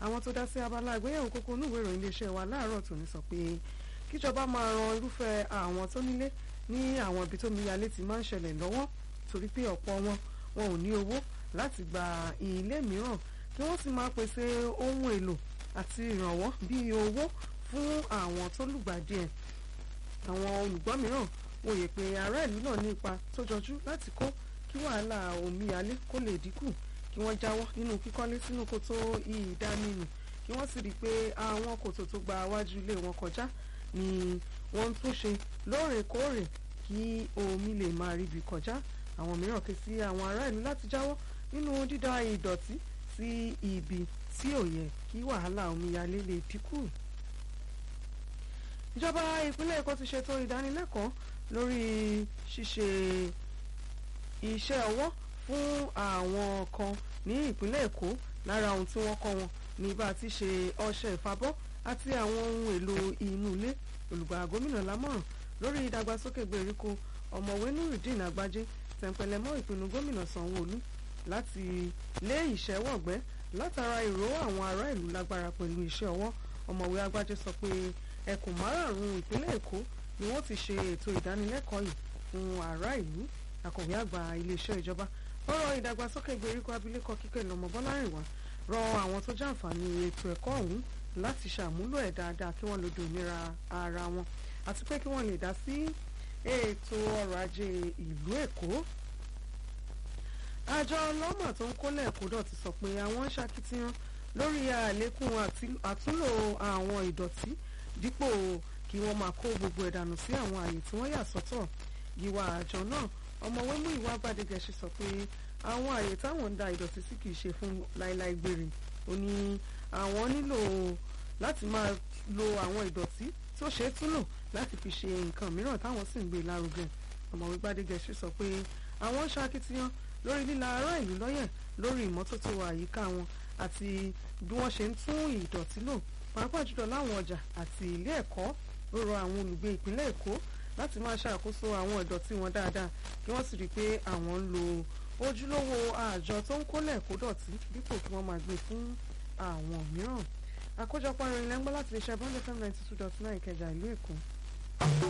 àwọn tó dá sí abala àgbéyẹ̀wò kókó onúwèé ìròyìn iléeṣẹ́ wa láàárọ̀ tòní sọ pé kíjọba máa ran irúfẹ́ àwọn tó nílé ní àwọn ibi tó miyalé ti máa ń ṣẹlẹ̀ lọ́wọ́ torí pé ọ̀pọ̀ wọn wọn ò ní owó láti gba ilé mìíràn kí wọ́n sì máa pèsè ohun èlò àti ìrànwọ́ bíi owó fún àwọn tó lùgbàdì ẹ̀ àwọn olùgbọ́ mìíràn wòye pé ará ìlú náà ní ipa tó jọjú láti kó kí wàhálà omíyalé kó lè dínkù kí wọ́n jáwọ́ nínú kíkọ́lé sínú kòtò ìdánimù kí wọ́n sì rí i pé àwọn kòtò tó gba wájú ilé wọn kọjá ni wọ́n ń túnṣe lóòrèkóòrè kí omi lè máa ríbi kọjá àwọn mìíràn ké sí àwọn ará ìlú láti jáwọ́ nínú dídá ìdọ̀tí sí ibi tí ò yẹ kí wàhálà omíyalé lè dínkù. ìjọba ìpínlẹ̀ èkó ti ṣètò ìdánilẹ́kọ̀ọ́ lórí ṣíṣe iṣẹ́ ọwọ́ fún àwọn kan ní ìpínlẹ̀ èkó lára ohun tí wọ́n kọ́ wọn ní bá a ti ṣe ọṣẹ ìfabọ́ àti àwọn ohun èlò inú ilé olùgbà gómìnà lámọ̀ràn lórí ìdàgbàsókè gbèríko ọ̀mọ̀wé nurudeen agbájé tẹ̀ǹpẹ̀lẹ̀mọ́ ìpinnu gómìnà sanwó-olú láti lé ìṣẹ́wọ̀gbẹ́ látara ìró àwọn ará ìlú lágbára pẹ̀lú iṣẹ́ ọwọ́ ọ̀mọ̀wé agbájé sọ pé ẹkùn márààrún ìpínlẹ̀ èkó ni wọ́n ti ṣe ètò ìdánilẹ́kọ̀ọ́ yìí fún ará ìlú akọ̀wé àgbà iléeṣẹ́ ìjọba ọ̀rọ̀ ìdàgbàsókè gbèríko abilékọ kíkẹ́ lọ́mọ bọ́lárìnwá rọ àwọn tó jàǹfààní ètò ẹ̀kọ́ ọ̀hún láti ṣàmúlò ẹ̀ dáadáa kí wọ́n lè dòmìnira ara wọn àti pé kí wọ́n lè dá sí ètò ọrọ̀ ajé ìlú èkó. àjọ ọlọ́mà tó ń kólẹ̀ èkó dọ̀tí sọ pé àwọn ń ṣakitiyan lórí àlékún àtúnlò àwọn ìdọ̀tí dípò kí wọ́n máa kó gbogbo ẹ̀dànù sí àwọn àyè tí wọ́n yà sọ́tọ̀ gíwá àjọ náà ọmọwé mú ìwà gbàdégẹ̀ṣe sọ pé àwọn àyè táwọn ń da ìdọ̀tí sí kìí ṣe fún láéláé gbére ó ní àwọn nílò láti máa lo àwọn ìdọ̀tí tó ṣe é túnlò láti fi ṣe nǹkan mìíràn táwọn sì ń gbé lárugẹ ọmọwé gbàdégẹ̀ṣe sọ pé àwọn ń ṣakitiyan lórí líla ará ìlú lọ́yẹ̀ lórí ìmọ́tótó àyíká wọn àti bí wọ́n ṣe ń tún ìdọ̀tí lò pàápàá jùlọ láwọn ọjà àti ilé ẹ̀kọ́ ó rọ àwọn olùgbé ìpínlẹ̀ èkó láti máa ṣàkóso àwọn ìdọ̀tí wọn dáadáa kí wọ́n sì rí i pé àwọn ń lo ojúlówó àjọ tó ń kólẹ̀ kó dọ̀tí dípò kí wọ́n máa gbé fún àwọn mìíràn àkójọpọ̀ ìròyìn lẹ́ńgbọ́n láti lè ṣe abọ́ndé fm ninety two dot nine ìkẹjà ìlú èkó.